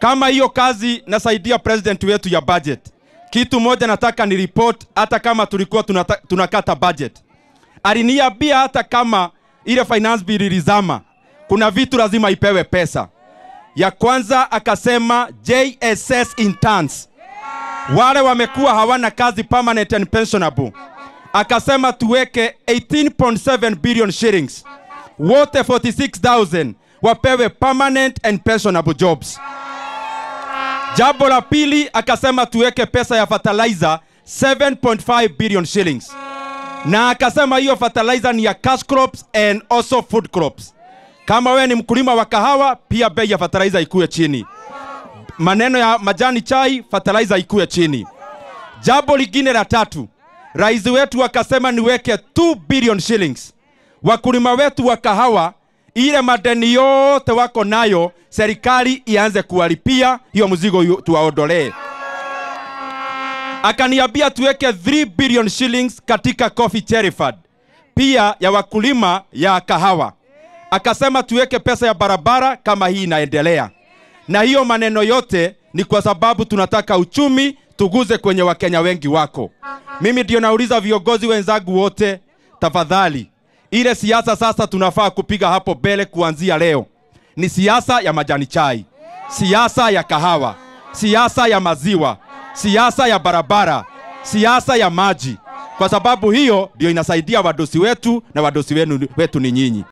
Kama hiyo kazi nasaidia president wetu ya budget, kitu moja nataka ni report, hata kama tulikuwa tunata, tunakata budget, aliniambia hata kama ile finance bill ilizama, kuna vitu lazima ipewe pesa. Ya kwanza akasema JSS interns wale wamekuwa hawana kazi permanent and pensionable, akasema tuweke 18.7 billion shillings, wote 46000 wapewe permanent and pensionable jobs. Jambo la pili akasema tuweke pesa ya fertilizer 7.5 billion shillings, na akasema hiyo fertilizer ni ya cash crops and also food crops. Kama wewe ni mkulima wa kahawa, pia bei ya fertilizer ikuwe chini. Maneno ya majani chai, fertilizer ikuwe chini. Jambo lingine la tatu, rais wetu akasema niweke 2 billion shillings. Wakulima wetu wa kahawa, ile madeni yote wako nayo, serikali ianze kuwalipia hiyo mzigo yu- tuwaondolee. Akaniambia tuweke 3 billion shillings katika coffee cherry fund, pia ya wakulima ya kahawa. Akasema tuweke pesa ya barabara kama hii inaendelea na hiyo maneno yote ni kwa sababu tunataka uchumi tuguze kwenye wakenya wengi wako. Mimi ndio nauliza viongozi wenzangu wote, tafadhali, ile siasa sasa tunafaa kupiga hapo mbele kuanzia leo ni siasa ya majani chai, siasa ya kahawa, siasa ya maziwa, siasa ya barabara, siasa ya maji, kwa sababu hiyo ndio inasaidia wadosi wetu na wadosi wenu wetu ni nyinyi.